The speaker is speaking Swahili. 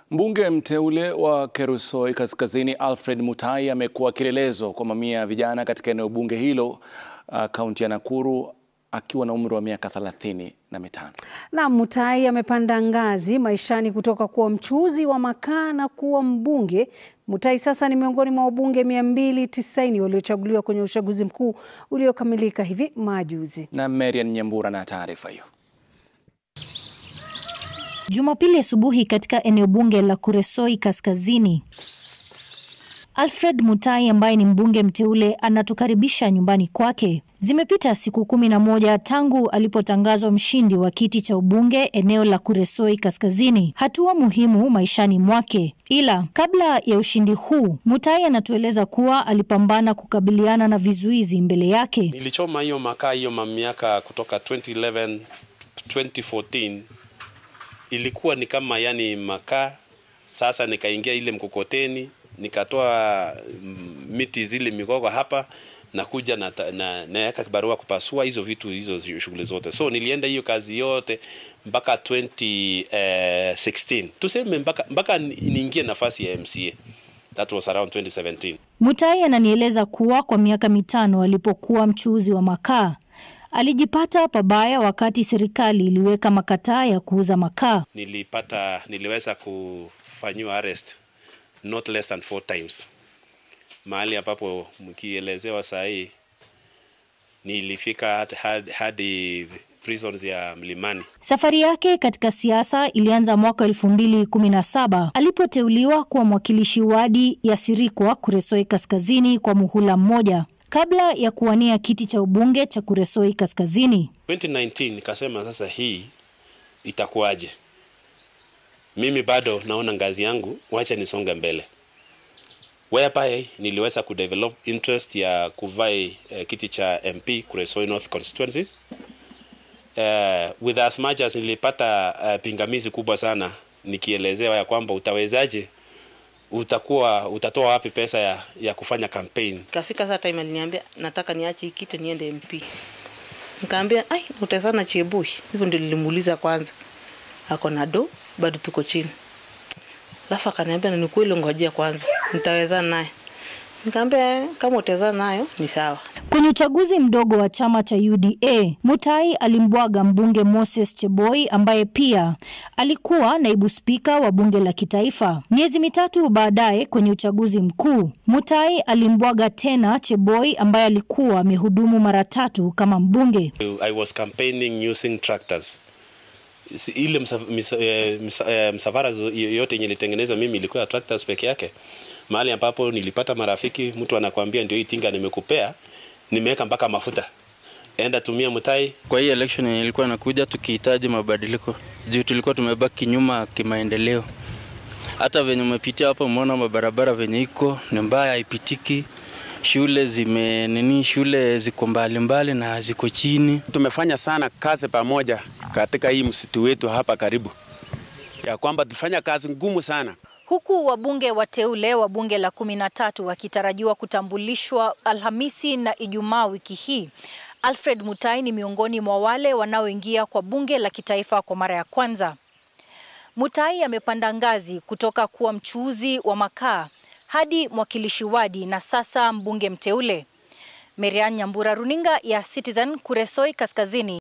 Mbunge mteule wa Kerusoi Kaskazini Alfred Mutai amekuwa kielelezo kwa mamia ya vijana katika eneo bunge hilo kaunti ya Nakuru akiwa na umri wa miaka thelathini na mitano. Na Mutai amepanda ngazi maishani kutoka kuwa mchuuzi wa makaa na kuwa mbunge. Mutai sasa ni miongoni mwa wabunge 290 waliochaguliwa kwenye uchaguzi mkuu uliokamilika hivi majuzi. Na Marian Nyambura na taarifa hiyo. Jumapili asubuhi katika eneo bunge la Kuresoi Kaskazini, Alfred Mutai ambaye ni mbunge mteule anatukaribisha nyumbani kwake. Zimepita siku kumi na moja tangu alipotangazwa mshindi wa kiti cha ubunge eneo la Kuresoi Kaskazini, hatua muhimu maishani mwake. Ila kabla ya ushindi huu, Mutai anatueleza kuwa alipambana kukabiliana na vizuizi mbele yake. Nilichoma hiyo makaa hiyo miaka kutoka 2011 2014 ilikuwa ni kama yani makaa. Sasa nikaingia ile mkokoteni nikatoa miti zile mikoko hapa nakuja na na naweka kibarua kupasua hizo vitu hizo shughuli zote, so nilienda hiyo kazi yote mpaka 2016 tuseme mpaka mpaka niingie nafasi ya MCA. That was around 2017. Mutai ananieleza kuwa kwa miaka mitano alipokuwa mchuuzi wa makaa alijipata pabaya wakati serikali iliweka makataa ya kuuza makaa. Nilipata niliweza kufanyiwa arrest not less than four times, mahali ambapo mkielezewa saa hii nilifika hadi, hadi prisons ya Mlimani. Safari yake katika siasa ilianza mwaka elfu mbili kumi na saba alipoteuliwa kuwa mwakilishi wadi ya Sirikwa Kuresoi Kaskazini kwa muhula mmoja kabla ya kuwania kiti cha ubunge cha Kuresoi Kaskazini. 2019 nikasema sasa hii itakuwaje? Mimi bado naona ngazi yangu, wacha nisonge mbele, whereby niliweza kudevelop interest ya kuvai uh, kiti cha MP Kuresoi North constituency uh, with as much as nilipata uh, pingamizi kubwa sana nikielezewa ya kwamba utawezaje utakuwa utatoa wapi pesa ya, ya kufanya campaign. Kafika saa time aliniambia nataka niache kitu niende MP. Nikaambia ai utazana Chebush. Hivyo ndio nilimuuliza kwanza. Ako na do bado tuko chini. Alafu akaniambia ni kweli, ngojea kwanza. Nitawezana naye. Nikamwambia kama utawezana nayo ni sawa. Kwenye uchaguzi mdogo wa chama cha UDA, Mutai alimbwaga mbunge Moses Cheboi ambaye pia alikuwa naibu spika wa bunge la kitaifa. Miezi mitatu baadaye, kwenye uchaguzi mkuu, Mutai alimbwaga tena Cheboi ambaye alikuwa amehudumu mara tatu kama mbunge. I was campaigning using tractors. Ile msafara msa, msa, msa, yote yenye nilitengeneza mimi ilikuwa ya tractors peke yake mahali ambapo nilipata marafiki, mtu anakuambia ndio hii tinga nimekupea, nimeweka mpaka mafuta, enda tumia Mutai. Kwa hii election yenye ilikuwa nakuja, tukihitaji mabadiliko juu tulikuwa tumebaki nyuma kimaendeleo. Hata venye umepitia hapo, umeona mabarabara venye iko ni mbaya, haipitiki. Shule zime nini, shule ziko mbali mbali na ziko chini. Tumefanya sana kazi pamoja katika hii msitu wetu hapa karibu, ya kwamba tulifanya kazi ngumu sana huku wabunge wateule wa bunge la kumi na tatu wakitarajiwa kutambulishwa Alhamisi na Ijumaa wiki hii. Alfred Mutai ni miongoni mwa wale wanaoingia kwa bunge la kitaifa kwa mara ya kwanza. Mutai amepanda ngazi kutoka kuwa mchuuzi wa makaa hadi mwakilishi wadi na sasa mbunge mteule. Marian Nyambura, runinga ya Citizen, Kuresoi Kaskazini.